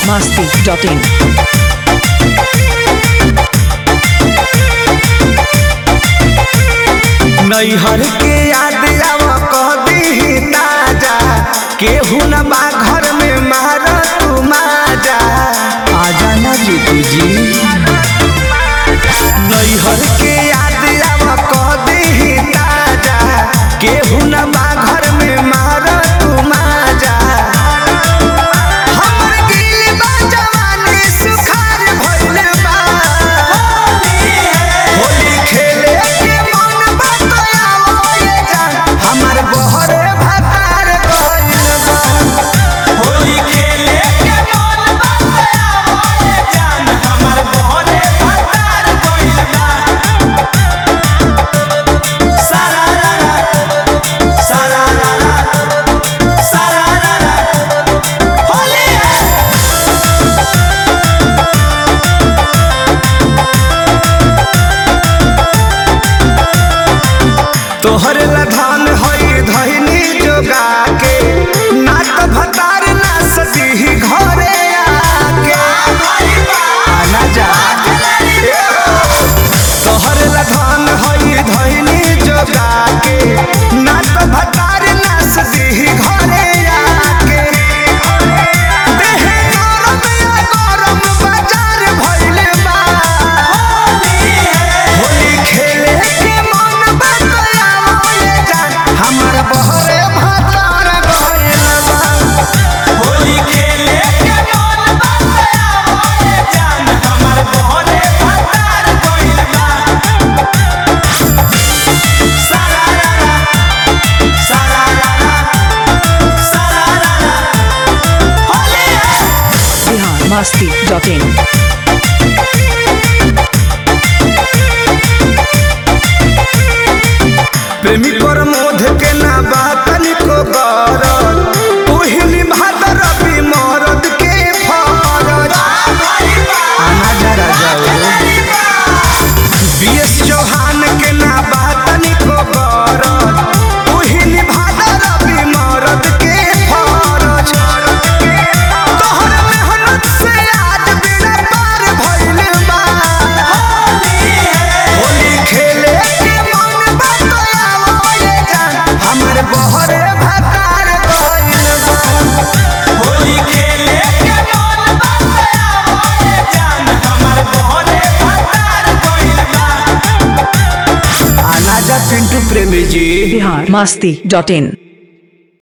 biharmasti.in नैहर के याद आव कह दी ताजा केहू न बा घर में मार तू माजा आजा ना जीतू जी नैहर के याद आव कह दी ताजा केहू न बा घर में मार तू माजा हमर दिल बा जवानी सुखार भइल बा होली खेले के मन बतलावो ये जान हमर बहरे भतार गइल बा होली खेले के मन बतलावो ये जान हमर बहरे भतार गइल बा सारा रा रा सारा रा रा सारा रा रा होली है तोहर लधान हई धैनी जोगा के ना तो भतार ना सती घरे आके आना जा तोहर लधान हई धैनी जोगा के ना तो भतार ना सती घरे आके देह गरम या गरम बाजार भइल बा होली खेले के मन बतलावो ये जान हमर बहरे भतार गइल बा होली खेले के मन बतलावो ये जान हमर बहरे भतार गइल बा सारा रा रा सारा रा रा सारा रा रा होली है biharmasti.in प्रेमी पर मोध के ना बात निको गरज ओहिनी भादर भी मरद के फरज आना जरा जाओ बीएस चौहान के ना बात निको गरज ओहिनी भादर भी मरद के फरज तोहर मेहनत से आज बिना पार भइल बा होली खेले के मन बतलावो ये जान हमर बहरे भतार गइल बा होली खेले के मन बतलावो ये जान हमर बहरे भतार गइल बा आना जा पिंटू प्रेमी जी biharmasti.in